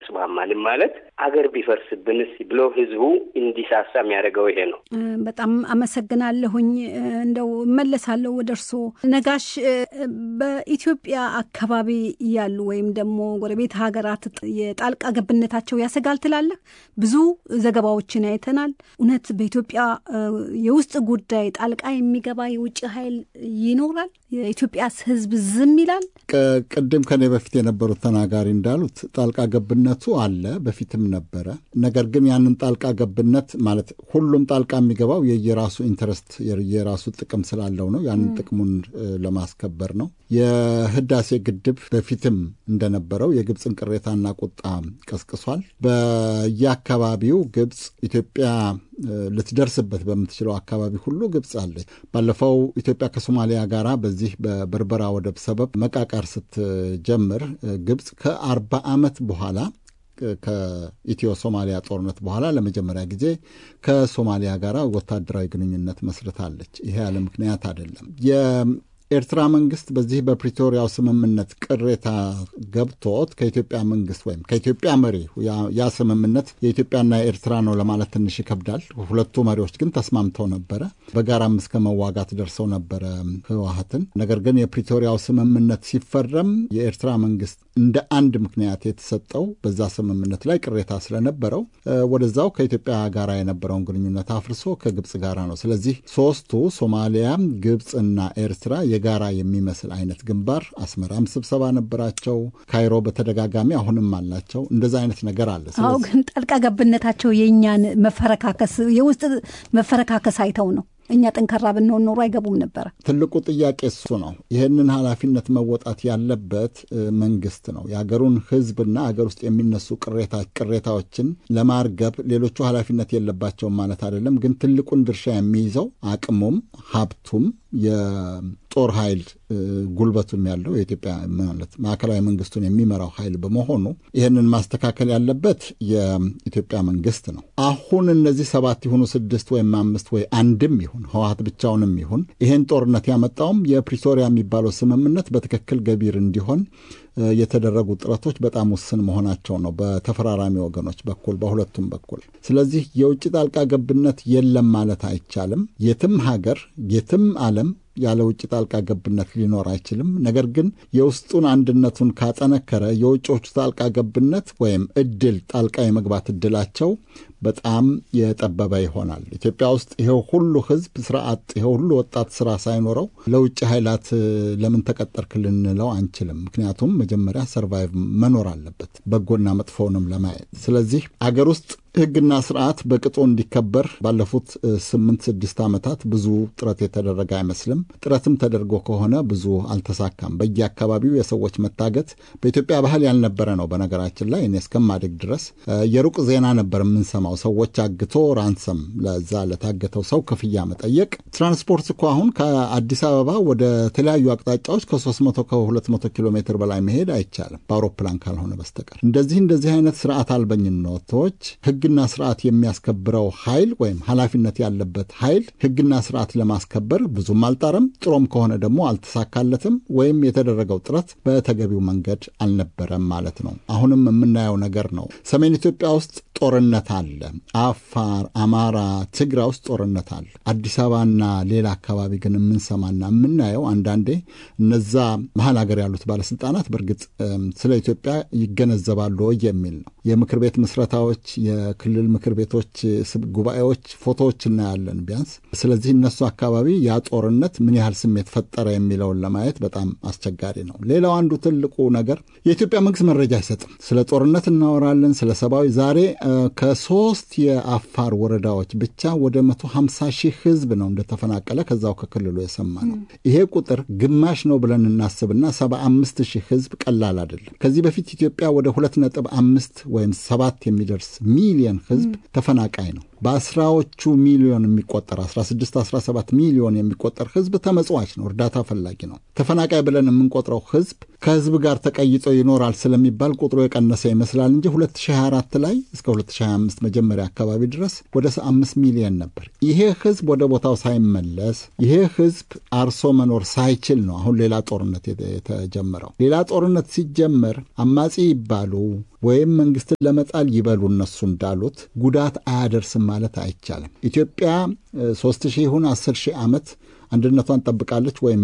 ስማማልም ማለት አገር ቢፈርስብንስ ብሎ ህዝቡ እንዲሳሳ የሚያደርገው ይሄ ነው። በጣም አመሰግናለሁኝ። እንደው እመለሳለሁ ወደ እርስዎ ነጋሽ። በኢትዮጵያ አካባቢ ያሉ ወይም ደግሞ ጎረቤት ሀገራት የጣልቃ ገብነታቸው ያሰጋል ትላለህ? ብዙ ዘገባዎችን አይተናል። እውነት በኢትዮጵያ የውስጥ ጉዳይ ጣልቃ የሚገባ የውጭ ኃይል ይኖራል? የኢትዮጵያ ህዝብ ዝም ይላል? ቅድም ከኔ በፊት የነበሩት ተናጋሪ እንዳሉት ጣልቃ ገብነቱ አለ፣ በፊትም ነበረ። ነገር ግን ያንን ጣልቃ ገብነት ማለት ሁሉም ጣልቃ የሚገባው የየራሱ ኢንተረስት የራሱ ጥቅም ስላለው ነው። ያንን ጥቅሙን ለማስከበር ነው። የህዳሴ ግድብ በፊትም እንደነበረው የግብፅን ቅሬታና ቁጣ ቀስቅሷል። በየአካባቢው ግብፅ ኢትዮጵያ ልትደርስበት በምትችለው አካባቢ ሁሉ ግብፅ አለች። ባለፈው ኢትዮጵያ ከሶማሊያ ጋር በዚህ በበርበራ ወደብ ሰበብ መቃቃር ስትጀምር ግብፅ ከአርባ ዓመት በኋላ ከኢትዮ ሶማሊያ ጦርነት በኋላ ለመጀመሪያ ጊዜ ከሶማሊያ ጋር ወታደራዊ ግንኙነት መስርታለች። ይሄ ያለ ምክንያት አይደለም። ኤርትራ መንግስት በዚህ በፕሪቶሪያው ስምምነት ቅሬታ ገብቶት ከኢትዮጵያ መንግስት ወይም ከኢትዮጵያ መሪ ያ ስምምነት የኢትዮጵያና የኤርትራ ነው ለማለት ትንሽ ይከብዳል። ሁለቱ መሪዎች ግን ተስማምተው ነበረ። በጋራም እስከ መዋጋት ደርሰው ነበረ ህወሀትን። ነገር ግን የፕሪቶሪያው ስምምነት ሲፈረም የኤርትራ መንግስት እንደ አንድ ምክንያት የተሰጠው በዛ ስምምነት ላይ ቅሬታ ስለነበረው ወደዛው ከኢትዮጵያ ጋር የነበረውን ግንኙነት አፍርሶ ከግብፅ ጋር ነው። ስለዚህ ሶስቱ ሶማሊያ፣ ግብፅና ኤርትራ የጋራ የሚመስል አይነት ግንባር አስመራም ስብሰባ ነበራቸው። ካይሮ በተደጋጋሚ አሁንም አላቸው። እንደዛ አይነት ነገር አለ። አዎ፣ ግን ጣልቃ ገብነታቸው የእኛን መፈረካከስ የውስጥ መፈረካከስ አይተው ነው። እኛ ጠንካራ ብንሆን ኖሮ አይገቡም ነበረ። ትልቁ ጥያቄ እሱ ነው። ይህንን ኃላፊነት መወጣት ያለበት መንግስት ነው። የሀገሩን ህዝብና ሀገር ውስጥ የሚነሱ ቅሬታዎችን ለማርገብ ሌሎቹ ኃላፊነት የለባቸውም ማለት አይደለም። ግን ትልቁን ድርሻ የሚይዘው አቅሙም ሀብቱም የጦር ኃይል ጉልበቱም ያለው የኢትዮጵያ ማለት ማዕከላዊ መንግስቱን የሚመራው ኃይል በመሆኑ ይህንን ማስተካከል ያለበት የኢትዮጵያ መንግስት ነው። አሁን እነዚህ ሰባት ይሁኑ ስድስት ወይም አምስት ወይ አንድም ይሁን ህወሀት ብቻውንም ይሁን ይህን ጦርነት ያመጣውም የፕሪቶሪያ የሚባለው ስምምነት በትክክል ገቢር እንዲሆን የተደረጉ ጥረቶች በጣም ውስን መሆናቸው ነው፣ በተፈራራሚ ወገኖች በኩል በሁለቱም በኩል። ስለዚህ የውጭ ጣልቃ ገብነት የለም ማለት አይቻልም። የትም ሀገር የትም ዓለም ያለ ውጭ ጣልቃ ገብነት ሊኖር አይችልም። ነገር ግን የውስጡን አንድነቱን ካጠነከረ የውጮቹ ጣልቃ ገብነት ወይም እድል ጣልቃ የመግባት እድላቸው በጣም የጠበበ ይሆናል። ኢትዮጵያ ውስጥ ይሄው ሁሉ ህዝብ ስራ አጥ፣ ይሄው ሁሉ ወጣት ስራ ሳይኖረው ለውጭ ኃይላት ለምን ተቀጠርክ ልንለው አንችልም። ምክንያቱም መጀመሪያ ሰርቫይቭ መኖር አለበት በጎና መጥፎውንም ለማየት። ስለዚህ አገር ውስጥ ህግና ስርዓት በቅጡ እንዲከበር ባለፉት ስምንት ስድስት ዓመታት ብዙ ጥረት የተደረገ አይመስልም። ጥረትም ተደርጎ ከሆነ ብዙ አልተሳካም። በየአካባቢው የሰዎች መታገት በኢትዮጵያ ባህል ያልነበረ ነው። በነገራችን ላይ እኔ እስከማደግ ድረስ የሩቅ ዜና ነበር የምንሰማው። ሰዎች አግቶ ራንሰም ለዛ ለታገተው ሰው ክፍያ መጠየቅ። ትራንስፖርት እኮ አሁን ከአዲስ አበባ ወደ ተለያዩ አቅጣጫዎች ከ300 ከ200 ኪሎ ሜትር በላይ መሄድ አይቻልም በአውሮፕላን ካልሆነ በስተቀር። እንደዚህ እንደዚህ አይነት ስርዓት አልበኝነቶች ህግና ስርዓት የሚያስከብረው ኃይል ወይም ኃላፊነት ያለበት ኃይል ህግና ስርዓት ለማስከበር ብዙም አልጣረም። ጥሮም ከሆነ ደግሞ አልተሳካለትም፣ ወይም የተደረገው ጥረት በተገቢው መንገድ አልነበረም ማለት ነው። አሁንም የምናየው ነገር ነው። ሰሜን ኢትዮጵያ ውስጥ ጦርነት አለ። አፋር፣ አማራ፣ ትግራይ ውስጥ ጦርነት አለ። አዲስ አበባና ሌላ አካባቢ ግን የምንሰማና የምናየው አንዳንዴ እነዛ መሀል ሀገር ያሉት ባለስልጣናት በእርግጥ ስለ ኢትዮጵያ ይገነዘባሉ የሚል ነው። የምክር ቤት ምስረታዎች፣ የክልል ምክር ቤቶች ጉባኤዎች ፎቶዎች እናያለን ቢያንስ። ስለዚህ እነሱ አካባቢ ያ ጦርነት ምን ያህል ስሜት ፈጠረ የሚለውን ለማየት በጣም አስቸጋሪ ነው። ሌላው አንዱ ትልቁ ነገር የኢትዮጵያ መንግስት መረጃ አይሰጥም። ስለ ጦርነት እናወራለን፣ ስለ ሰብአዊ ዛሬ ከሶስት የአፋር ወረዳዎች ብቻ ወደ መቶ ሀምሳ ሺህ ህዝብ ነው እንደተፈናቀለ ከዛው ከክልሉ የሰማ ነው። ይሄ ቁጥር ግማሽ ነው ብለን እናስብና ሰባ አምስት ሺህ ህዝብ ቀላል አይደለም። ከዚህ በፊት ኢትዮጵያ ወደ ሁለት ነጥብ አምስት ወይም ሰባት የሚደርስ ሚሊየን ህዝብ ተፈናቃይ ነው። በአስራዎቹ ሚሊዮን የሚቆጠር 16 17 ሚሊዮን የሚቆጠር ህዝብ ተመጽዋች ነው፣ እርዳታ ፈላጊ ነው። ተፈናቃይ ብለን የምንቆጥረው ህዝብ ከህዝብ ጋር ተቀይጦ ይኖራል ስለሚባል ቁጥሩ የቀነሰ ይመስላል እንጂ 2024 ላይ እስከ 2025 መጀመሪያ አካባቢ ድረስ ወደ 5 ሚሊዮን ነበር። ይሄ ህዝብ ወደ ቦታው ሳይመለስ ይሄ ህዝብ አርሶ መኖር ሳይችል ነው አሁን ሌላ ጦርነት የተጀመረው። ሌላ ጦርነት ሲጀመር አማጺ ይባሉ ወይም መንግስትን ለመጣል ይበሉ እነሱ እንዳሉት ጉዳት አያደርስም ማለት አይቻልም። ኢትዮጵያ ሶስት ሺህ ይሁን አስር ሺህ ዓመት አንድነቷን ጠብቃለች ወይም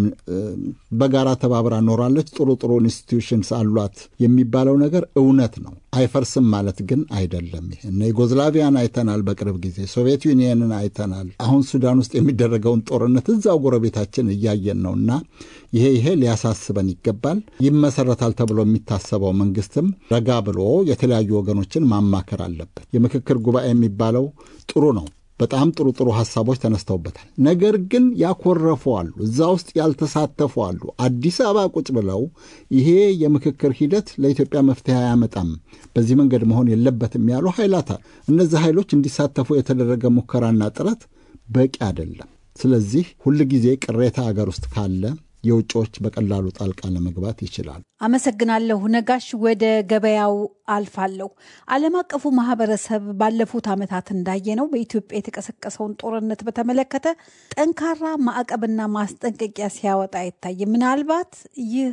በጋራ ተባብራ ኖራለች፣ ጥሩ ጥሩ ኢንስቲትዩሽንስ አሏት የሚባለው ነገር እውነት ነው። አይፈርስም ማለት ግን አይደለም። ይሄ እነ ዩጎዝላቪያን አይተናል፣ በቅርብ ጊዜ ሶቪየት ዩኒየንን አይተናል። አሁን ሱዳን ውስጥ የሚደረገውን ጦርነት እዛው ጎረቤታችን እያየን ነው እና ይሄ ይሄ ሊያሳስበን ይገባል። ይመሰረታል ተብሎ የሚታሰበው መንግስትም ረጋ ብሎ የተለያዩ ወገኖችን ማማከር አለበት። የምክክር ጉባኤ የሚባለው ጥሩ ነው። በጣም ጥሩ ጥሩ ሀሳቦች ተነስተውበታል። ነገር ግን ያኮረፉ አሉ፣ እዛ ውስጥ ያልተሳተፉ አሉ። አዲስ አበባ ቁጭ ብለው ይሄ የምክክር ሂደት ለኢትዮጵያ መፍትሄ አያመጣም፣ በዚህ መንገድ መሆን የለበትም ያሉ ኃይላት እነዚህ ኃይሎች እንዲሳተፉ የተደረገ ሙከራና ጥረት በቂ አይደለም። ስለዚህ ሁልጊዜ ቅሬታ አገር ውስጥ ካለ የውጭዎች በቀላሉ ጣልቃ ለመግባት ይችላል። አመሰግናለሁ ነጋሽ። ወደ ገበያው አልፋለሁ። ዓለም አቀፉ ማህበረሰብ ባለፉት ዓመታት እንዳየነው በኢትዮጵያ የተቀሰቀሰውን ጦርነት በተመለከተ ጠንካራ ማዕቀብና ማስጠንቀቂያ ሲያወጣ አይታይም። ምናልባት ይህ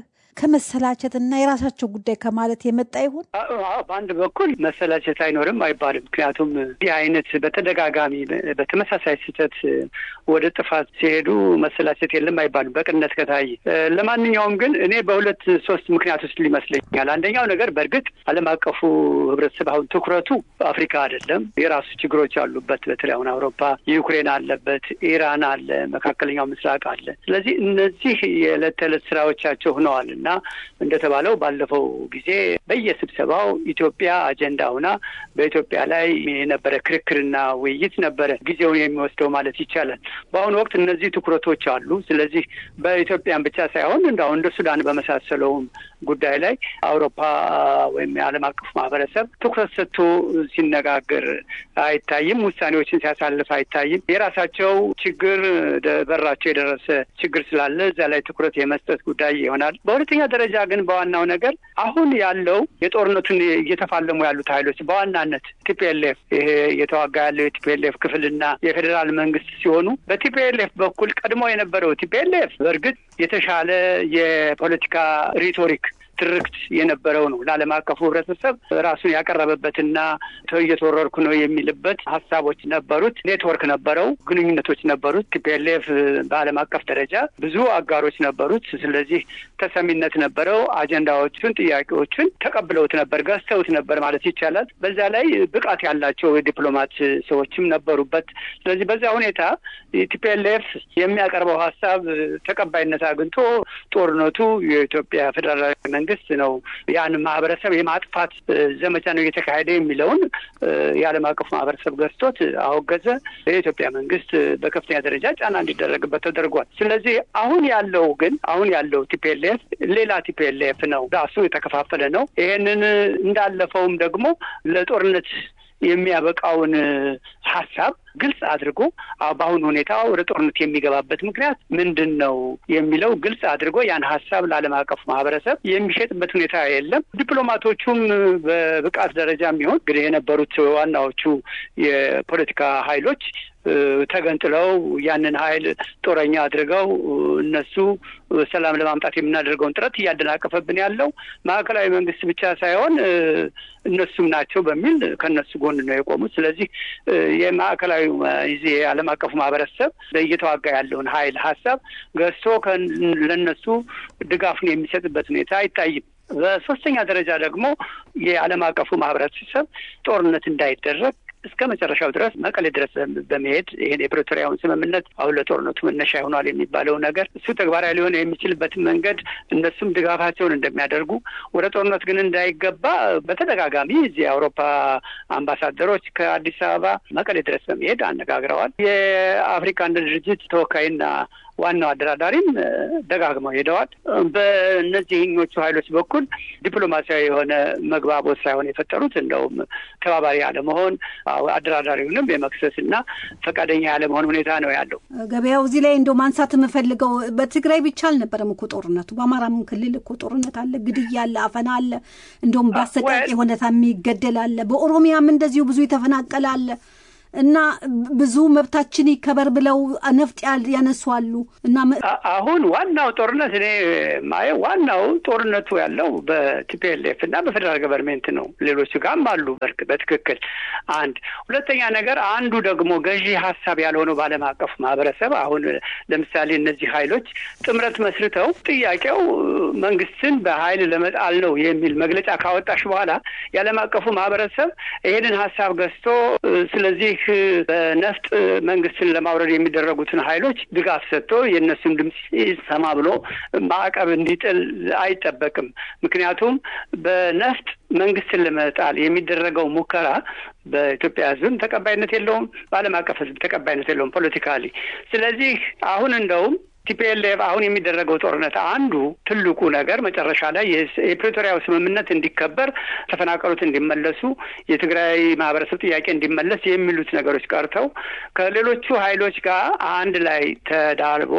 ከመሰላቸትና የራሳቸው ጉዳይ ከማለት የመጣ ይሆን? በአንድ በኩል መሰላቸት አይኖርም አይባልም። ምክንያቱም ይህ አይነት በተደጋጋሚ በተመሳሳይ ስህተት ወደ ጥፋት ሲሄዱ መሰላቸት የለም አይባልም በቅነት ከታየ። ለማንኛውም ግን እኔ በሁለት ሶስት ምክንያት ውስጥ ሊመስለኛል። አንደኛው ነገር በእርግጥ ዓለም አቀፉ ህብረተሰብ አሁን ትኩረቱ አፍሪካ አይደለም። የራሱ ችግሮች አሉበት። በተለይ አሁን አውሮፓ ዩክሬን አለበት፣ ኢራን አለ፣ መካከለኛው ምስራቅ አለ። ስለዚህ እነዚህ የዕለት ተዕለት ስራዎቻቸው ሆነዋል እና እንደተባለው ባለፈው ጊዜ በየስብሰባው ኢትዮጵያ አጀንዳ ሆና በኢትዮጵያ ላይ የነበረ ክርክርና ውይይት ነበረ ጊዜውን የሚወስደው ማለት ይቻላል። በአሁኑ ወቅት እነዚህ ትኩረቶች አሉ። ስለዚህ በኢትዮጵያን ብቻ ሳይሆን እንደሁ እንደ ሱዳን በመሳሰለውም ጉዳይ ላይ አውሮፓ ወይም የዓለም አቀፉ ማህበረሰብ ትኩረት ሰጥቶ ሲነጋገር አይታይም። ውሳኔዎችን ሲያሳልፍ አይታይም። የራሳቸው ችግር በራቸው የደረሰ ችግር ስላለ እዛ ላይ ትኩረት የመስጠት ጉዳይ ይሆናል። በሁለተኛ ደረጃ ግን በዋናው ነገር አሁን ያለው የጦርነቱን እየተፋለሙ ያሉት ኃይሎች በዋናነት ቲፒኤልኤፍ ይሄ እየተዋጋ ያለው የቲፒኤልኤፍ ክፍልና የፌዴራል መንግስት ሲሆኑ በቲፒኤልኤፍ በኩል ቀድሞ የነበረው ቲፒኤልኤፍ በእርግጥ የተሻለ የፖለቲካ ሪቶሪክ ትርክት የነበረው ነው። ለዓለም አቀፉ ህብረተሰብ ራሱን ያቀረበበትና እየተወረርኩ ነው የሚልበት ሀሳቦች ነበሩት። ኔትወርክ ነበረው፣ ግንኙነቶች ነበሩት። ቲፒኤልኤፍ በዓለም አቀፍ ደረጃ ብዙ አጋሮች ነበሩት። ስለዚህ ተሰሚነት ነበረው። አጀንዳዎቹን፣ ጥያቄዎቹን ተቀብለውት ነበር፣ ገዝተውት ነበር ማለት ይቻላል። በዛ ላይ ብቃት ያላቸው የዲፕሎማት ሰዎችም ነበሩበት። ስለዚህ በዛ ሁኔታ ቲፒኤልኤፍ የሚያቀርበው ሀሳብ ተቀባይነት አግኝቶ ጦርነቱ የኢትዮጵያ ፌዴራላዊ መንግስት ነው ያን ማህበረሰብ የማጥፋት ዘመቻ ነው እየተካሄደ የሚለውን የዓለም አቀፉ ማህበረሰብ ገዝቶት አወገዘ። የኢትዮጵያ መንግስት በከፍተኛ ደረጃ ጫና እንዲደረግበት ተደርጓል። ስለዚህ አሁን ያለው ግን አሁን ያለው ቲፒኤልኤፍ ሌላ ቲፒኤልኤፍ ነው፣ ራሱ የተከፋፈለ ነው። ይሄንን እንዳለፈውም ደግሞ ለጦርነት የሚያበቃውን ሀሳብ ግልጽ አድርጎ በአሁኑ ሁኔታ ወደ ጦርነት የሚገባበት ምክንያት ምንድን ነው የሚለው ግልጽ አድርጎ ያን ሀሳብ ለዓለም አቀፉ ማህበረሰብ የሚሸጥበት ሁኔታ የለም። ዲፕሎማቶቹም በብቃት ደረጃ የሚሆን እንግዲህ የነበሩት ዋናዎቹ የፖለቲካ ኃይሎች ተገንጥለው ያንን ኃይል ጦረኛ አድርገው እነሱ ሰላም ለማምጣት የምናደርገውን ጥረት እያደናቀፈብን ያለው ማዕከላዊ መንግስት ብቻ ሳይሆን እነሱም ናቸው በሚል ከእነሱ ጎን ነው የቆሙት። ስለዚህ የማዕከላዊ ዚህ የዓለም አቀፉ ማህበረሰብ እየተዋጋ ያለውን ኃይል ሀሳብ ገዝቶ ለእነሱ ድጋፉን የሚሰጥበት ሁኔታ አይታይም። በሶስተኛ ደረጃ ደግሞ የዓለም አቀፉ ማህበረሰብ ጦርነት እንዳይደረግ እስከ መጨረሻው ድረስ መቀሌ ድረስ በመሄድ ይህን የፕሪቶሪያውን ስምምነት አሁን ለጦርነቱ መነሻ ይሆናል የሚባለው ነገር እሱ ተግባራዊ ሊሆን የሚችልበትን መንገድ እነሱም ድጋፋቸውን እንደሚያደርጉ ወደ ጦርነት ግን እንዳይገባ በተደጋጋሚ እዚህ የአውሮፓ አምባሳደሮች ከአዲስ አበባ መቀሌ ድረስ በመሄድ አነጋግረዋል። የአፍሪካ አንድነት ድርጅት ተወካይና ዋናው አደራዳሪም ደጋግመው ሄደዋል። በእነዚህኞቹ ኃይሎች በኩል ዲፕሎማሲያዊ የሆነ መግባቦት ሳይሆን የፈጠሩት እንደውም ተባባሪ አለመሆን፣ አደራዳሪውንም የመክሰስ እና ፈቃደኛ ያለመሆን ሁኔታ ነው ያለው። ገበያው እዚህ ላይ እንደው ማንሳት የምፈልገው በትግራይ ብቻ አልነበረም እኮ ጦርነቱ፣ በአማራም ክልል እኮ ጦርነት አለ፣ ግድያ አለ፣ አፈና አለ፣ እንደውም በአሰቃቂ ሁኔታ የሚገደል አለ። በኦሮሚያም እንደዚሁ ብዙ የተፈናቀለ አለ። እና ብዙ መብታችን ይከበር ብለው ነፍጥ ያነሱ አሉ። እና አሁን ዋናው ጦርነት እኔ ማየው ዋናው ጦርነቱ ያለው በቲፒኤልኤፍ እና በፌዴራል ገቨርንሜንት ነው። ሌሎቹ ጋርም አሉ በትክክል አንድ። ሁለተኛ ነገር አንዱ ደግሞ ገዢ ሀሳብ ያልሆነው በዓለም አቀፉ ማህበረሰብ አሁን ለምሳሌ እነዚህ ኃይሎች ጥምረት መስርተው ጥያቄው መንግስትን በኃይል ለመጣል ነው የሚል መግለጫ ካወጣሽ በኋላ የዓለም አቀፉ ማህበረሰብ ይሄንን ሀሳብ ገዝቶ ስለዚህ በነፍጥ መንግስትን ለማውረድ የሚደረጉትን ኃይሎች ድጋፍ ሰጥቶ የእነሱን ድምፅ ይሰማ ብሎ ማዕቀብ እንዲጥል አይጠበቅም። ምክንያቱም በነፍጥ መንግስትን ለመጣል የሚደረገው ሙከራ በኢትዮጵያ ሕዝብም ተቀባይነት የለውም፣ በዓለም አቀፍ ሕዝብ ተቀባይነት የለውም ፖለቲካሊ። ስለዚህ አሁን እንደውም ቲፒኤልኤፍ አሁን የሚደረገው ጦርነት አንዱ ትልቁ ነገር መጨረሻ ላይ የፕሪቶሪያው ስምምነት እንዲከበር፣ ተፈናቀሉት እንዲመለሱ፣ የትግራይ ማህበረሰብ ጥያቄ እንዲመለስ የሚሉት ነገሮች ቀርተው ከሌሎቹ ኃይሎች ጋር አንድ ላይ ተዳርቦ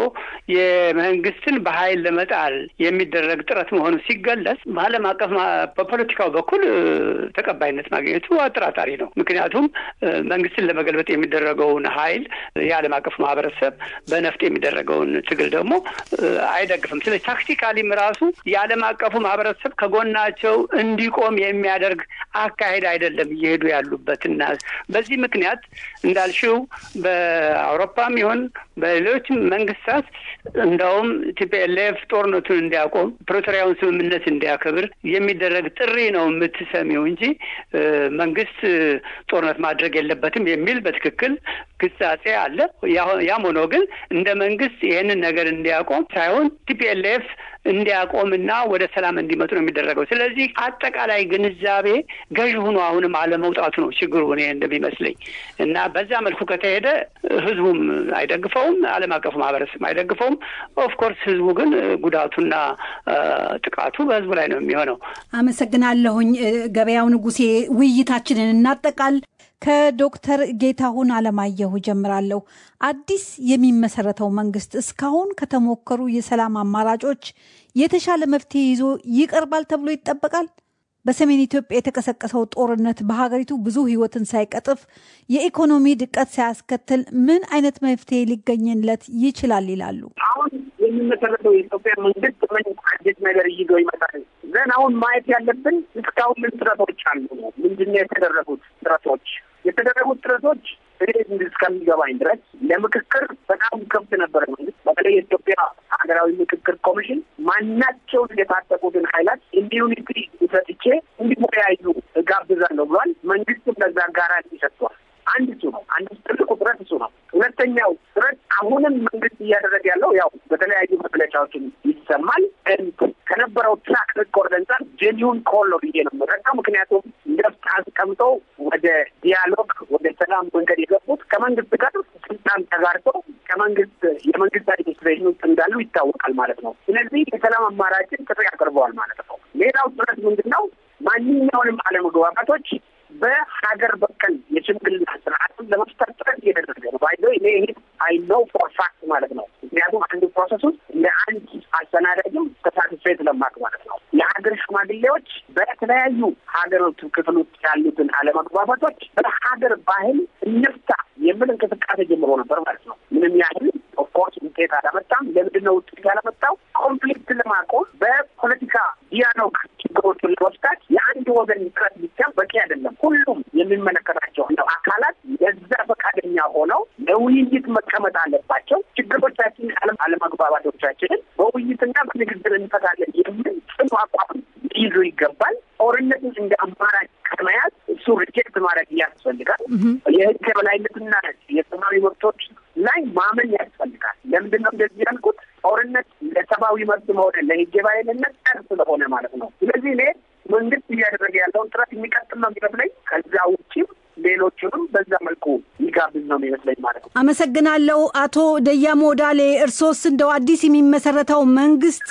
የመንግስትን በኃይል ለመጣል የሚደረግ ጥረት መሆኑ ሲገለጽ በዓለም አቀፍ በፖለቲካው በኩል ተቀባይነት ማግኘቱ አጠራጣሪ ነው። ምክንያቱም መንግስትን ለመገልበጥ የሚደረገውን ኃይል የዓለም አቀፍ ማህበረሰብ በነፍጥ የሚደረገውን ትግል ደግሞ አይደግፍም። ስለዚህ ታክቲካሊም ራሱ የዓለም አቀፉ ማህበረሰብ ከጎናቸው እንዲቆም የሚያደርግ አካሄድ አይደለም እየሄዱ ያሉበት እና በዚህ ምክንያት እንዳልሽው በአውሮፓም ይሁን በሌሎችም መንግስታት እንደውም ቲፒኤልኤፍ ጦርነቱን እንዲያቆም ፕሪቶሪያውን ስምምነት እንዲያከብር የሚደረግ ጥሪ ነው የምትሰሚው እንጂ መንግስት ጦርነት ማድረግ የለበትም የሚል በትክክል ግሳጼ አለ። ያም ሆኖ ግን እንደ መንግስት ይህንን ነገር እንዲያቆም ሳይሆን ቲፒኤልኤፍ እንዲያቆምና ወደ ሰላም እንዲመጡ ነው የሚደረገው። ስለዚህ አጠቃላይ ግንዛቤ ገዥ ሆኖ አሁንም አለመውጣቱ ነው ችግሩ እኔ እንደሚመስለኝ እና በዛ መልኩ ከተሄደ ህዝቡም አይደግፈውም፣ ዓለም አቀፉ ማህበረሰብ አይደግፈውም። ኦፍኮርስ ህዝቡ ግን ጉዳቱና ጥቃቱ በህዝቡ ላይ ነው የሚሆነው። አመሰግናለሁኝ። ገበያው ንጉሴ፣ ውይይታችንን እናጠቃል። ከዶክተር ጌታሁን አለማየሁ ጀምራለሁ። አዲስ የሚመሰረተው መንግስት እስካሁን ከተሞከሩ የሰላም አማራጮች የተሻለ መፍትሄ ይዞ ይቀርባል ተብሎ ይጠበቃል? በሰሜን ኢትዮጵያ የተቀሰቀሰው ጦርነት በሀገሪቱ ብዙ ህይወትን ሳይቀጥፍ የኢኮኖሚ ድቀት ሳያስከትል ምን አይነት መፍትሄ ሊገኝለት ይችላል ይላሉ? አሁን የሚመሰረተው የኢትዮጵያ መንግስት ምን አዲስ ነገር ይዞ ይመጣል? ዘን አሁን ማየት ያለብን እስካሁን ምን ጥረቶች አሉ ነው። ምንድን ነው የተደረጉት ጥረቶች? የተደረጉት ጥረቶች እኔ እስከሚገባኝ ድረስ ለምክክር በጣም ከብት ነበረ መንግስት በተለይ የኢትዮጵያ ሀገራዊ ምክክር ኮሚሽን ማናቸውን የታጠቁትን ኃይላት ኢሚዩኒቲ ሰጥቼ እንዲወያዩ እጋብዛለሁ ብሏል። መንግስትም ለዛ ጋራንቲ ሰጥቷል። አንድ እሱ ነው። አንድ ትልቁ ጥረት እሱ ነው። ሁለተኛው ጥረት አሁንም መንግስት እያደረገ ያለው ያው በተለያዩ መግለጫዎችን ይሰማል። ከነበረው ትራክ ሪኮርድ አንጻር ጄኒውን ኮል ነው ብዬ ነው የምረዳው። ምክንያቱም ነፍጥ አስቀምጠው ወደ ዲያሎግ ወደ ሰላም መንገድ የገቡት ከመንግስት ጋር ስልጣን ተጋርተው ከመንግስት የመንግስት አድሚኒስትሬሽን ውስጥ እንዳሉ ይታወቃል ማለት ነው። ስለዚህ የሰላም አማራጭን ጥሪ አቅርበዋል ማለት ነው። ሌላው ጥረት ምንድን ነው? ማንኛውንም አለመግባባቶች በሀገር በቀል የሽምግልና ስርዓትን ለመፍጠር ጥረት እየተደረገ ነው። ባይዘ እኔ ይሄ አይ ኖው ፎር ፋክት ማለት ነው። ምክንያቱም አንድ ፕሮሰስ ውስጥ ለአንድ አስተናጋጅም ተሳትፌ ስለማቅ ማለት ነው። የሀገር ሽማግሌዎች በተለያዩ ሀገሮች ክፍል ውስጥ ያሉትን አለመግባባቶች በሀገር ባህል እንፍታ የሚል እንቅስቃሴ ጀምሮ ነበር ማለት ነው። ምንም ያህል ኦፍኮርስ ውጤት አላመጣም። ለምንድን ነው ውጤት ያላመጣው? ኮንፍሊክት ለማቆም በፖለቲካ ዲያሎግ ችግሮችን ለመፍታት የአንድ ወገን ጥረት ብቻ በቂ አይደለም። ሁሉም የሚመለከታቸው አካላት ለዛ ፈቃደኛ ሆነው ለውይይት መቀመጥ አለባቸው። ችግሮቻችን አለመግባባቶቻችንን በውይይትና በንግግር እንፈታለን የሚል ጽኑ አቋም ሊይዙ ይገባል። ጦርነትን እንደ አማራጭ ከመያዝ እሱ ሪጀክት ማድረግ ያስፈልጋል። የህግ የበላይነትና የሰብአዊ መብቶች ላይ ማመን ያስፈልጋል። ለምንድን ነው እንደዚህ ያልኩት? ጦርነት ለሰብአዊ መብት መሆነ ለህግ የበላይነት ጠር ስለሆነ ማለት ነው። ስለዚህ እኔ መንግስት እያደረገ ያለውን ጥረት የሚቀጥል ነው የሚመስለኝ። ከዛ ውጭም ሌሎቹንም በዛ መልኩ የሚጋብዝ ነው የሚመስለኝ ማለት ነው። አመሰግናለሁ አቶ ደያሞ ዳሌ። እርሶስ እንደው አዲስ የሚመሰረተው መንግስት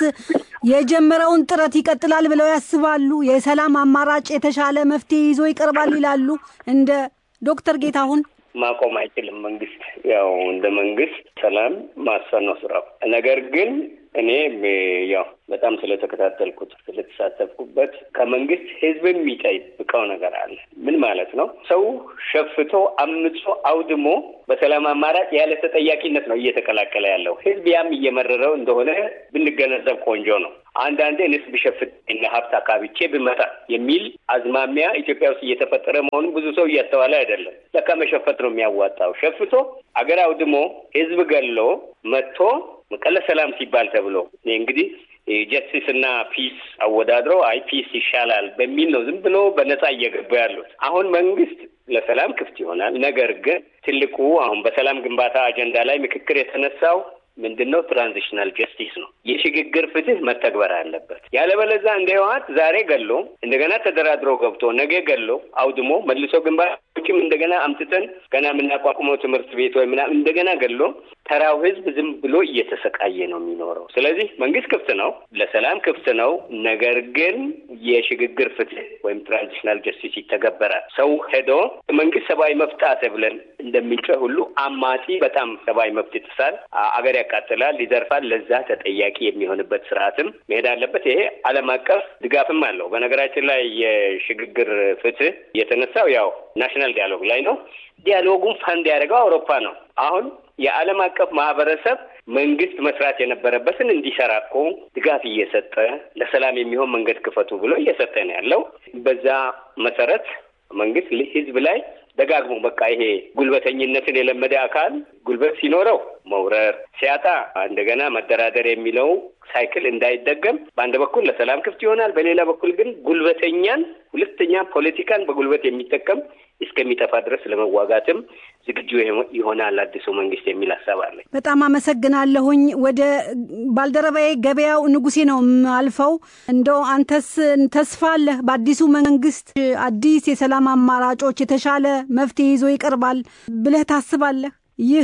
የጀመረውን ጥረት ይቀጥላል ብለው ያስባሉ? የሰላም አማራጭ የተሻለ መፍትሄ ይዞ ይቀርባል ይላሉ? እንደ ዶክተር ጌታሁን ማቆም አይችልም። መንግስት ያው እንደ መንግስት ሰላም ማስፈን ነው ስራው። ነገር ግን እኔ ያው በጣም ስለተከታተልኩት ስለተሳተፍኩበት ከመንግስት ህዝብ የሚጠይቀው ነገር አለ። ምን ማለት ነው? ሰው ሸፍቶ አምጾ አውድሞ በሰላም አማራጭ ያለ ተጠያቂነት ነው እየተቀላቀለ ያለው። ህዝብ ያም እየመረረው እንደሆነ ብንገነዘብ ቆንጆ ነው። አንዳንዴ ንስ ብሸፍት እና ሀብት አካብቼ ብመጣ የሚል አዝማሚያ ኢትዮጵያ ውስጥ እየተፈጠረ መሆኑን ብዙ ሰው እያስተዋለ አይደለም። ለካ መሸፈት ነው የሚያዋጣው። ሸፍቶ አገር አውድሞ ህዝብ ገሎ መጥቶ መቀለ ሰላም ሲባል ተብሎ እንግዲህ ጀስቲስ እና ፒስ አወዳድሮ አይ ፒስ ይሻላል በሚል ነው ዝም ብሎ በነጻ እየገቡ ያሉት። አሁን መንግስት ለሰላም ክፍት ይሆናል። ነገር ግን ትልቁ አሁን በሰላም ግንባታ አጀንዳ ላይ ምክክር የተነሳው ምንድን ነው? ትራንዚሽናል ጀስቲስ ነው። የሽግግር ፍትህ መተግበር አለበት። ያለበለዛ እንደ ህወሓት ዛሬ ገሎ እንደገና ተደራድሮ ገብቶ ነገ ገሎ አውድሞ መልሶ ግንባሮችም እንደገና አምጥተን ገና የምናቋቁመው ትምህርት ቤት ወይ ምናምን እንደገና ገሎ ተራው ህዝብ ዝም ብሎ እየተሰቃየ ነው የሚኖረው። ስለዚህ መንግስት ክፍት ነው፣ ለሰላም ክፍት ነው። ነገር ግን የሽግግር ፍትህ ወይም ትራንዚሽናል ጀስቲስ ይተገበራል። ሰው ሄዶ መንግስት ሰብአዊ መብት ጣሰ ብለን እንደምንጮህ ሁሉ አማጺ በጣም ሰብአዊ መብት ይጥሳል፣ አገር ያቃጥላል፣ ይዘርፋል። ለዛ ተጠያቂ የሚሆንበት ስርዓትም መሄድ አለበት። ይሄ ዓለም አቀፍ ድጋፍም አለው። በነገራችን ላይ የሽግግር ፍትህ የተነሳው ያው ናሽናል ዲያሎግ ላይ ነው። ዲያሎጉን ፈንድ ያደረገው አውሮፓ ነው። አሁን የዓለም አቀፍ ማህበረሰብ መንግስት መስራት የነበረበትን እንዲሰራ እኮ ድጋፍ እየሰጠ ለሰላም የሚሆን መንገድ ክፈቱ ብሎ እየሰጠ ነው ያለው። በዛ መሰረት መንግስት ህዝብ ላይ ደጋግሞ በቃ ይሄ ጉልበተኝነትን የለመደ አካል ጉልበት ሲኖረው መውረር፣ ሲያጣ እንደገና መደራደር የሚለው ሳይክል እንዳይደገም በአንድ በኩል ለሰላም ክፍት ይሆናል፣ በሌላ በኩል ግን ጉልበተኛን ሁለተኛ ፖለቲካን በጉልበት የሚጠቀም እስከሚጠፋ ድረስ ለመዋጋትም ዝግጁ ይሆናል አዲሱ መንግስት የሚል ሀሳብ አለ። በጣም አመሰግናለሁኝ። ወደ ባልደረባዬ ገበያው ንጉሴ ነው አልፈው። እንደው አንተስ ተስፋ አለህ በአዲሱ መንግስት አዲስ የሰላም አማራጮች የተሻለ መፍትሄ ይዞ ይቀርባል ብለህ ታስባለህ? ይህ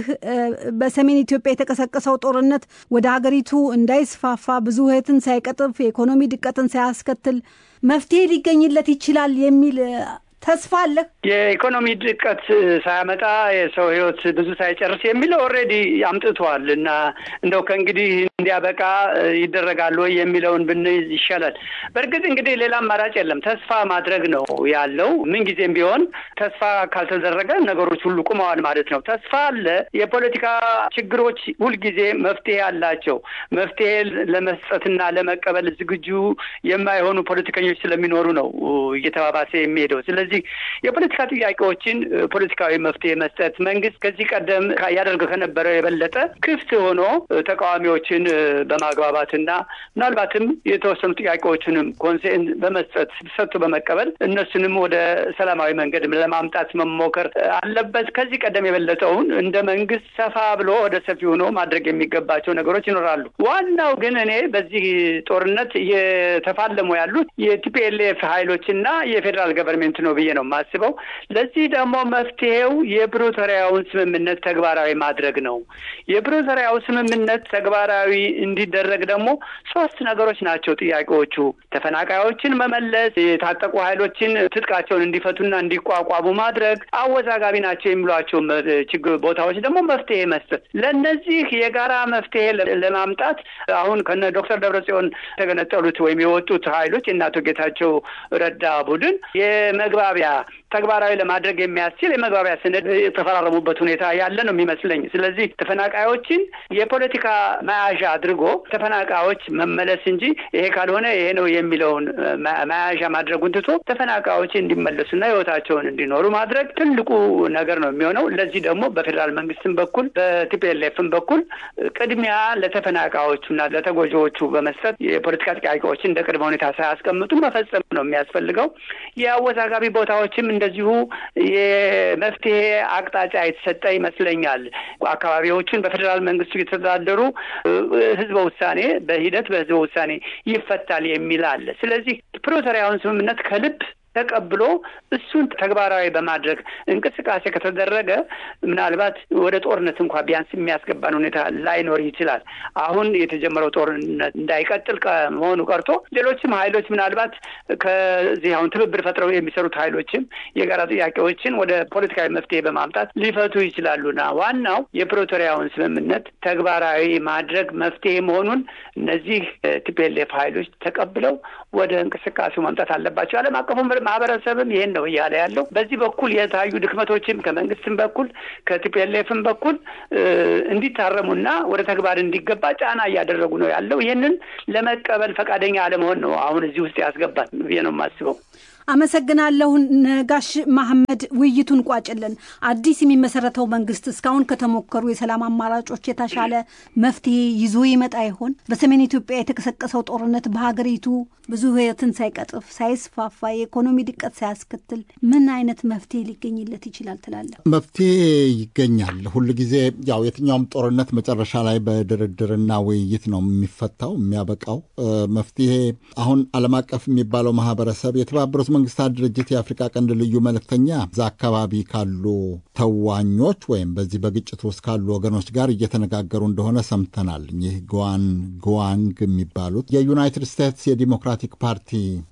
በሰሜን ኢትዮጵያ የተቀሰቀሰው ጦርነት ወደ ሀገሪቱ እንዳይስፋፋ ብዙ ሕይወትን ሳይቀጥፍ የኢኮኖሚ ድቀትን ሳያስከትል መፍትሄ ሊገኝለት ይችላል የሚል ተስፋ አለ። የኢኮኖሚ ድቀት ሳያመጣ የሰው ህይወት ብዙ ሳይጨርስ የሚለው ኦልሬዲ አምጥቷል እና እንደው ከእንግዲህ እንዲያበቃ ይደረጋል ወይ የሚለውን ብንይዝ ይሻላል። በእርግጥ እንግዲህ ሌላ አማራጭ የለም፣ ተስፋ ማድረግ ነው ያለው። ምንጊዜም ቢሆን ተስፋ ካልተደረገ ነገሮች ሁሉ ቁመዋል ማለት ነው። ተስፋ አለ። የፖለቲካ ችግሮች ሁልጊዜ መፍትሄ አላቸው። መፍትሄ ለመስጠትና ለመቀበል ዝግጁ የማይሆኑ ፖለቲከኞች ስለሚኖሩ ነው እየተባባሰ የሚሄደው። ስለዚህ የፖለቲካ ጥያቄዎችን ፖለቲካዊ መፍትሄ መስጠት መንግስት ከዚህ ቀደም ያደርገው ከነበረው የበለጠ ክፍት ሆኖ ተቃዋሚዎችን በማግባባትና ምናልባትም የተወሰኑ ጥያቄዎችንም ኮንሴን በመስጠት ሰጥቶ በመቀበል እነሱንም ወደ ሰላማዊ መንገድ ለማምጣት መሞከር አለበት። ከዚህ ቀደም የበለጠውን እንደ መንግስት ሰፋ ብሎ ወደ ሰፊ ሆኖ ማድረግ የሚገባቸው ነገሮች ይኖራሉ። ዋናው ግን እኔ በዚህ ጦርነት እየተፋለሙ ያሉት የቲፒኤልኤፍ ኃይሎችና የፌዴራል ገቨርንሜንት ነው ብዬ ነው የማስበው። ለዚህ ደግሞ መፍትሄው የፕሪቶሪያውን ስምምነት ተግባራዊ ማድረግ ነው። የፕሪቶሪያው ስምምነት ተግባራዊ እንዲደረግ ደግሞ ሶስት ነገሮች ናቸው ጥያቄዎቹ። ተፈናቃዮችን መመለስ፣ የታጠቁ ኃይሎችን ትጥቃቸውን እንዲፈቱና እንዲቋቋሙ ማድረግ፣ አወዛጋቢ ናቸው የሚሏቸው ችግር ቦታዎች ደግሞ መፍትሄ መስጠት። ለእነዚህ የጋራ መፍትሄ ለማምጣት አሁን ከነ ዶክተር ደብረጽዮን የተገነጠሉት ወይም የወጡት ኃይሎች የእነ አቶ ጌታቸው ረዳ ቡድን የመግባቢያ ተግባራዊ ለማድረግ የሚያስችል የመግባቢያ ሰነድ የተፈራረሙበት ሁኔታ ያለ ነው የሚመስለኝ። ስለዚህ ተፈናቃዮችን የፖለቲካ መያዣ አድርጎ ተፈናቃዮች መመለስ እንጂ ይሄ ካልሆነ ይሄ ነው የሚለውን መያዣ ማድረጉን ትቶ ተፈናቃዮች እንዲመለሱና ሕይወታቸውን እንዲኖሩ ማድረግ ትልቁ ነገር ነው የሚሆነው። ለዚህ ደግሞ በፌዴራል መንግስትም በኩል በቲፒኤልኤፍም በኩል ቅድሚያ ለተፈናቃዮቹና ለተጎጂዎቹ በመስጠት የፖለቲካ ጥያቄዎችን እንደ ቅድመ ሁኔታ ሳያስቀምጡ መፈጸም ነው የሚያስፈልገው። የአወዛጋቢ ቦታዎችም እንደዚሁ የመፍትሄ አቅጣጫ የተሰጠ ይመስለኛል። አካባቢዎችን በፌዴራል መንግስቱ የተተዳደሩ ህዝበ ውሳኔ በሂደት በህዝበ ውሳኔ ይፈታል የሚል አለ። ስለዚህ ፕሪቶሪያውን ስምምነት ከልብ ተቀብሎ እሱን ተግባራዊ በማድረግ እንቅስቃሴ ከተደረገ ምናልባት ወደ ጦርነት እንኳ ቢያንስ የሚያስገባን ሁኔታ ላይኖር ይችላል። አሁን የተጀመረው ጦርነት እንዳይቀጥል መሆኑ ቀርቶ ሌሎችም ኃይሎች ምናልባት ከዚህ አሁን ትብብር ፈጥረው የሚሰሩት ኃይሎችም የጋራ ጥያቄዎችን ወደ ፖለቲካዊ መፍትሄ በማምጣት ሊፈቱ ይችላሉና ዋናው የፕሪቶሪያውን ስምምነት ተግባራዊ ማድረግ መፍትሄ መሆኑን እነዚህ ቲፒኤልኤፍ ኃይሎች ተቀብለው ወደ እንቅስቃሴው ማምጣት አለባቸው። ዓለም አቀፉ ማህበረሰብም ይሄን ነው እያለ ያለው። በዚህ በኩል የታዩ ድክመቶችም ከመንግስትም በኩል ከቲፒኤልኤፍም በኩል እንዲታረሙና ወደ ተግባር እንዲገባ ጫና እያደረጉ ነው ያለው። ይህንን ለመቀበል ፈቃደኛ አለመሆን ነው አሁን እዚህ ውስጥ ያስገባት ብዬ ነው የማስበው። አመሰግናለሁ ነጋሽ መሐመድ። ውይይቱን ቋጭልን። አዲስ የሚመሰረተው መንግስት እስካሁን ከተሞከሩ የሰላም አማራጮች የተሻለ መፍትሄ ይዞ ይመጣ ይሆን? በሰሜን ኢትዮጵያ የተቀሰቀሰው ጦርነት በሀገሪቱ ብዙ ሕይወትን ሳይቀጥፍ ሳይስፋፋ የኢኮኖሚ ድቀት ሳያስከትል ምን አይነት መፍትሄ ሊገኝለት ይችላል ትላለህ? መፍትሄ ይገኛል። ሁል ጊዜ ያው የትኛውም ጦርነት መጨረሻ ላይ በድርድርና ውይይት ነው የሚፈታው የሚያበቃው። መፍትሄ አሁን ዓለም አቀፍ የሚባለው ማህበረሰብ የተባበሩት መንግስታት ድርጅት የአፍሪካ ቀንድ ልዩ መልእክተኛ እዛ አካባቢ ካሉ ተዋኞች ወይም በዚህ በግጭት ውስጥ ካሉ ወገኖች ጋር እየተነጋገሩ እንደሆነ ሰምተናል። ይህ ግዋን ግዋንግ የሚባሉት የዩናይትድ ስቴትስ የዲሞክራቲክ ፓርቲ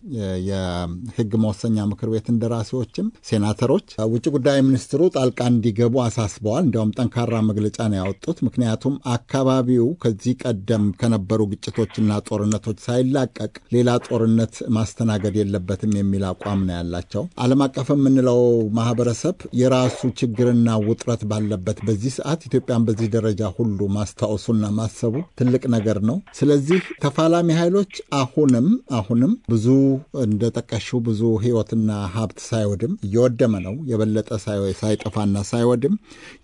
የህግ መወሰኛ ምክር ቤት እንደራሴዎችም ሴናተሮች ውጭ ጉዳይ ሚኒስትሩ ጣልቃ እንዲገቡ አሳስበዋል። እንዲያውም ጠንካራ መግለጫ ነው ያወጡት። ምክንያቱም አካባቢው ከዚህ ቀደም ከነበሩ ግጭቶችና ጦርነቶች ሳይላቀቅ ሌላ ጦርነት ማስተናገድ የለበትም የሚል አቋም ነው ያላቸው። ዓለም አቀፍ የምንለው ማህበረሰብ የራሱ ችግርና ውጥረት ባለበት በዚህ ሰዓት ኢትዮጵያን በዚህ ደረጃ ሁሉ ማስታወሱና ማሰቡ ትልቅ ነገር ነው። ስለዚህ ተፋላሚ ኃይሎች አሁንም አሁንም ብዙ እንደጠቀሽው ብዙ ህይወትና ሀብት ሳይወድም እየወደመ ነው የበለጠ ሳይጠፋና ሳይወድም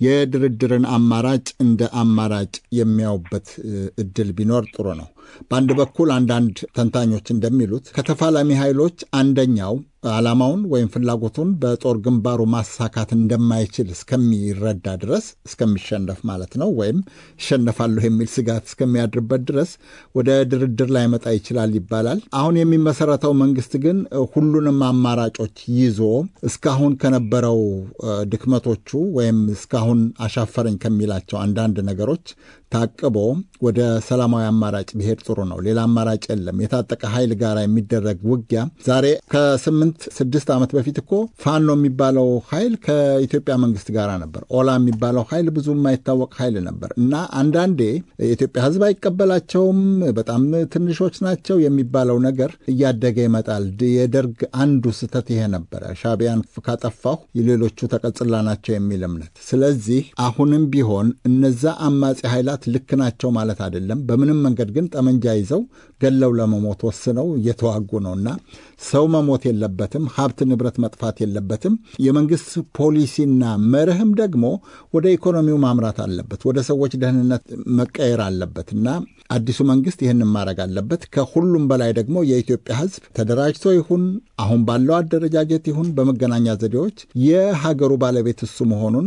የድርድርን አማራጭ እንደ አማራጭ የሚያዩበት እድል ቢኖር ጥሩ ነው። በአንድ በኩል አንዳንድ ተንታኞች እንደሚሉት ከተፋላሚ ኃይሎች አንደኛው ዓላማውን ወይም ፍላጎቱን በጦር ግንባሩ ማሳካት እንደማይችል እስከሚረዳ ድረስ እስከሚሸነፍ ማለት ነው፣ ወይም ይሸነፋለሁ የሚል ስጋት እስከሚያድርበት ድረስ ወደ ድርድር ላይመጣ ይችላል ይባላል። አሁን የሚመሰረተው መንግስት ግን ሁሉንም አማራጮች ይዞ እስካሁን ከነበረው ድክመቶቹ ወይም እስካሁን አሻፈረኝ ከሚላቸው አንዳንድ ነገሮች ታቅቦ ወደ ሰላማዊ አማራጭ ቢሄድ ጥሩ ነው። ሌላ አማራጭ የለም። የታጠቀ ኃይል ጋር የሚደረግ ውጊያ ዛሬ ከስምንት ስድስት ዓመት በፊት እኮ ፋኖ የሚባለው ኃይል ከኢትዮጵያ መንግስት ጋር ነበር። ኦላ የሚባለው ኃይል ብዙ የማይታወቅ ኃይል ነበር እና አንዳንዴ የኢትዮጵያ ሕዝብ አይቀበላቸውም፣ በጣም ትንሾች ናቸው የሚባለው ነገር እያደገ ይመጣል። የደርግ አንዱ ስህተት ይሄ ነበረ። ሻቢያን ካጠፋሁ የሌሎቹ ተቀጽላ ናቸው የሚል እምነት። ስለዚህ አሁንም ቢሆን እነዛ አማጺ ኃይላት ልክ ናቸው ማለት አይደለም። በምንም መንገድ ግን ጠመንጃ ይዘው ገለው ለመሞት ወስነው እየተዋጉ ነውና ሰው መሞት የለበትም። ሀብት ንብረት መጥፋት የለበትም። የመንግስት ፖሊሲና መርህም ደግሞ ወደ ኢኮኖሚው ማምራት አለበት፣ ወደ ሰዎች ደህንነት መቀየር አለበት እና አዲሱ መንግስት ይህንን ማድረግ አለበት። ከሁሉም በላይ ደግሞ የኢትዮጵያ ህዝብ ተደራጅቶ ይሁን አሁን ባለው አደረጃጀት ይሁን በመገናኛ ዘዴዎች የሀገሩ ባለቤት እሱ መሆኑን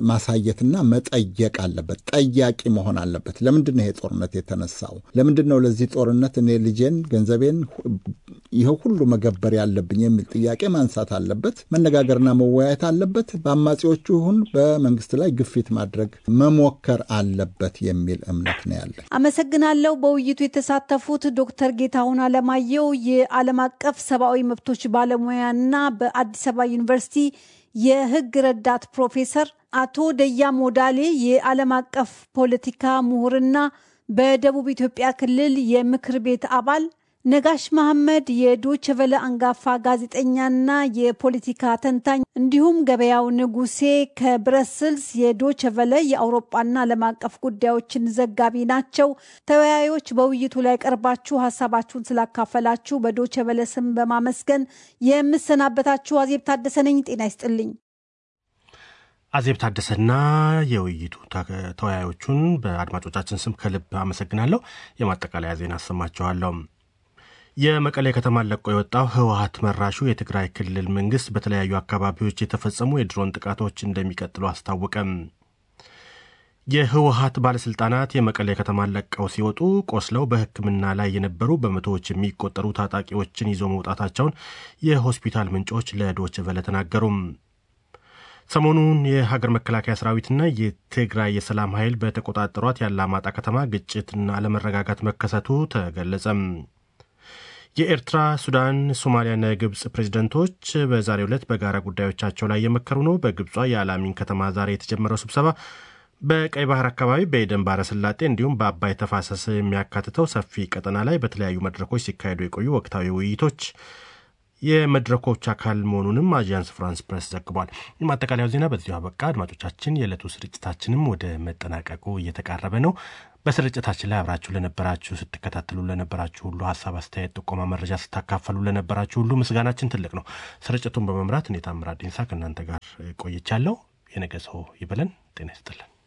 ማሳየትና መጠየቅ አለበት። ጠያቂ መሆን አለበት። ለምንድን ነው ይሄ ጦርነት የተነሳው? ለምንድን ነው ለዚህ ጦርነት እኔ ልጄን፣ ገንዘቤን ይኸው ሁሉ መገበር ያለብኝ የሚል ጥያቄ ማንሳት አለበት። መነጋገርና መወያየት አለበት። በአማጺዎቹ ይሁን በመንግስት ላይ ግፊት ማድረግ መሞከር አለበት የሚል እምነት ነው ያለን። አመሰግናለሁ። በውይይቱ የተሳተፉት ዶክተር ጌታሁን አለማየሁ የዓለም አቀፍ ሰብአዊ መብቶች ባለሙያና በአዲስ አበባ ዩኒቨርሲቲ የህግ ረዳት ፕሮፌሰር፣ አቶ ደያ ሞዳሌ የዓለም አቀፍ ፖለቲካ ምሁርና በደቡብ ኢትዮጵያ ክልል የምክር ቤት አባል ነጋሽ መሐመድ የዶች ቨለ አንጋፋ ጋዜጠኛና የፖለቲካ ተንታኝ እንዲሁም ገበያው ንጉሴ ከብረስልስ የዶች ቨለ የአውሮጳና ዓለም አቀፍ ጉዳዮችን ዘጋቢ ናቸው። ተወያዮች በውይይቱ ላይ ቀርባችሁ ሀሳባችሁን ስላካፈላችሁ በዶች ቨለ ስም በማመስገን የምሰናበታችሁ አዜብ ታደሰ ነኝ። ጤና ይስጥልኝ። አዜብ ታደሰና የውይይቱ ተወያዮቹን በአድማጮቻችን ስም ከልብ አመሰግናለሁ። የማጠቃለያ ዜና አሰማችኋለሁ። የመቀሌ ከተማን ለቆ የወጣው ህወሀት መራሹ የትግራይ ክልል መንግስት በተለያዩ አካባቢዎች የተፈጸሙ የድሮን ጥቃቶች እንደሚቀጥሉ አስታወቀም። የህወሀት ባለስልጣናት የመቀሌ ከተማን ለቀው ሲወጡ ቆስለው በሕክምና ላይ የነበሩ በመቶዎች የሚቆጠሩ ታጣቂዎችን ይዞ መውጣታቸውን የሆስፒታል ምንጮች ለዶች ቨለ ተናገሩም። ሰሞኑን የሀገር መከላከያ ሰራዊትና የትግራይ የሰላም ኃይል በተቆጣጠሯት የአላማጣ ከተማ ግጭትና አለመረጋጋት መከሰቱ ተገለጸም። የኤርትራ፣ ሱዳን፣ ሶማሊያና የግብፅ ፕሬዚደንቶች በዛሬው ዕለት በጋራ ጉዳዮቻቸው ላይ የመከሩ ነው። በግብጿ የአላሚን ከተማ ዛሬ የተጀመረው ስብሰባ በቀይ ባህር አካባቢ በኤደን ባህረ ሰላጤ እንዲሁም በአባይ ተፋሰስ የሚያካትተው ሰፊ ቀጠና ላይ በተለያዩ መድረኮች ሲካሄዱ የቆዩ ወቅታዊ ውይይቶች የመድረኮች አካል መሆኑንም አዣንስ ፍራንስ ፕሬስ ዘግቧል። ማጠቃለያው ዜና በዚሁ አበቃ። አድማጮቻችን፣ የዕለቱ ስርጭታችንም ወደ መጠናቀቁ እየተቃረበ ነው። በስርጭታችን ላይ አብራችሁ ለነበራችሁ፣ ስትከታተሉ ለነበራችሁ ሁሉ ሀሳብ፣ አስተያየት፣ ጥቆማ፣ መረጃ ስታካፈሉ ለነበራችሁ ሁሉ ምስጋናችን ትልቅ ነው። ስርጭቱን በመምራት እኔ ታምራት ዲንሳ ከእናንተ ጋር ቆይቻለሁ። የነገ ሰው ይበለን። ጤና ይስጥልን።